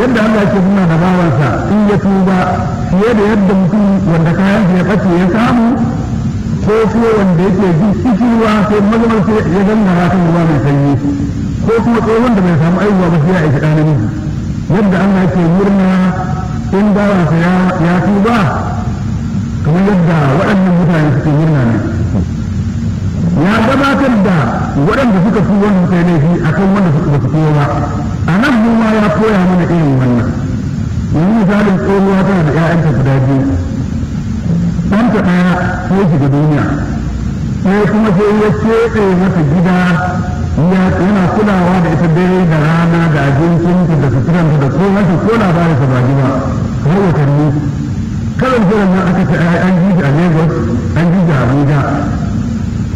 yadda Allah ke nuna da bawansa in ya tuba fiye da yadda mutum wanda kayan ya ɓace ya samu ko kuma wanda yake jin kishirwa sai mazamar sai ya gangara kan ruwa mai sanyi ko kuma tsohon da bai samu aihuwa ba sai ya aiki ɗan namiji yadda Allah ke murna in bawansa ya tuba kamar yadda waɗannan mutane suke murna ne ya gabatar da waɗanda suka fi wanda suka yi laifi a kan wanda suka fi ba a nan mu ma ya koya mana irin wannan yanzu misalin tsohuwa tana da 'ya'yanta guda biyu ɗanta ɗaya sai ya shiga duniya sai kuma sai ya keɓe mata gida yana kulawa da ita dare da rana da abincinta da suturanta da komai ko labarin sa ba ji ba har watanni kawai jiran nan aka ce an ji a Lagos an ji a Abuja